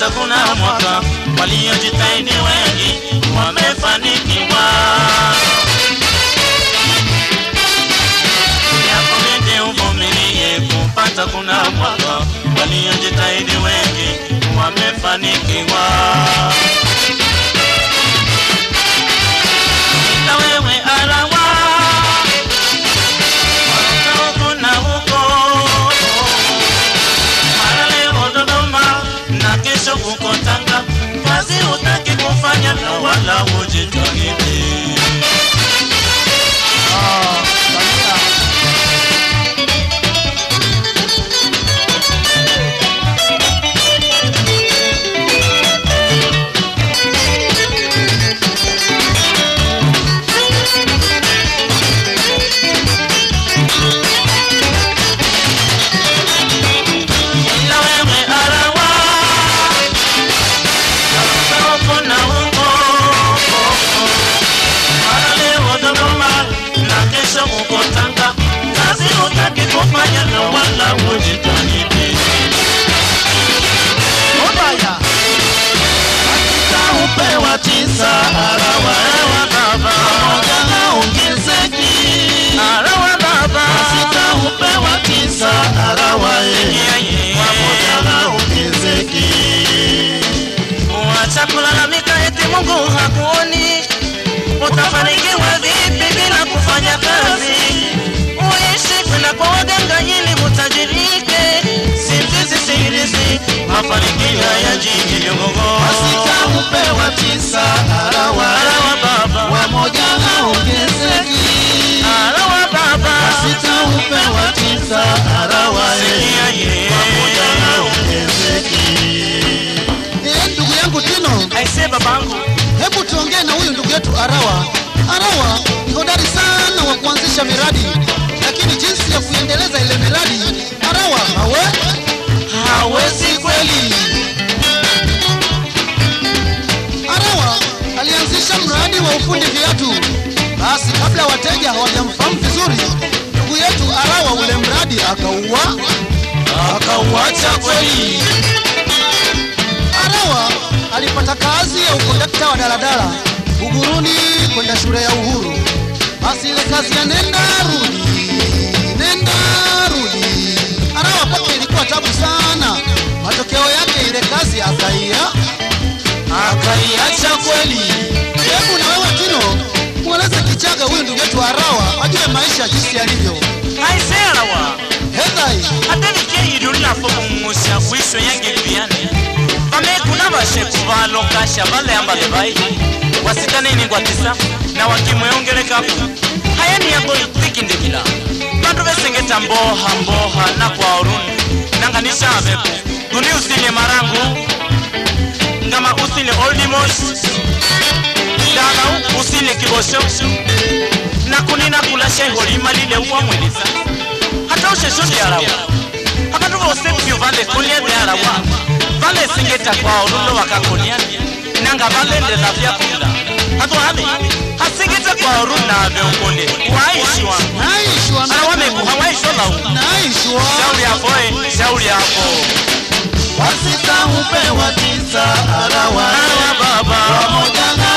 kupata kuna mwaka, waliojitahidi wengi wamefanikiwa. Yakubidi uvumilie kupata kuna mwaka, waliojitahidi wengi wamefanikiwa. Na wewe arawa huko na huko, mara leo Dodoma na kesho uko Tanga, kazi utaki kufanya na wala ujitahidi. Ah, Samia. Ila wewe arawa huko na huko, mara leo Dodoma na kesho uko Tanga, kazi utaki kufanya na wala ujitahidi. Obaya. upewa tisa arawa ewa baba moja haongezeki arawa baba sita upewa tisa arawa ewa moja haongezeki Wacha kulalamika eti Mungu hakuoni, utafanikiwa vipi bila kufanya kazi? Uishi kwenda kwa waganga ili utajirike, simzizi sirizi, mafanikio yaji kidogo. Masika hupewa tisa arawa Arawa baba, wamoja haongezeki arawa baba, sita hupewa tisa arawa sikia ye. wamoja haongezeki Eh, ndugu yangu Tino, Aise babangu, hebu tuongee na huyu ndugu yetu Arawa. Arawa ni hodari sana wa kuanzisha miradi, lakini jinsi ya kuiendeleza ile miradi Arawa hawe hawezi kweli. Arawa alianzisha mradi wa ufundi viatu. Basi kabla wateja hawajamfahamu vizuri, ndugu yetu Arawa ule mradi akauwa. Akauacha kweli. Arawa alipata kazi ya ukondakta wa daladala Buguruni kwenda shule ya Uhuru. Basi ile kazi ya nenda rudi, nenda rudi, Arawa kwake ilikuwa tabu sana. Matokeo yake ile kazi akaia. Akaiacha kweli. Hebu na wewe Tino, mweleze Kichaga huyu ndugu yetu Arawa ajue maisha jinsi yalivyo. Aise arawa. Hedhai ate nikeyirulila fo kumusya kwiso yange kuyane vamekuna vasheku valokasha valayambale vai wasitanini ngwatisa na wakimweongelekaku hayani yako ikindikila vandu vesengeta mboha mboha na kwaoruni nanganishaveku guni usile marangu ngama usile oldimos dalau usile kibosho na kunina kula sheholima lile uwamwelisa hata ushesho lyarawa abantu bose byo vale kolia lyarawa vale singeta kwao lulo wakakoliani nanga valendela vyakula hatwale hasingeta kwao runave ukole waishwa naishwa arawamekuha waishwa lau naishwa shauri yafoe shauri yafo wasita hupewa tisa Arawa Arawa baba. wamoja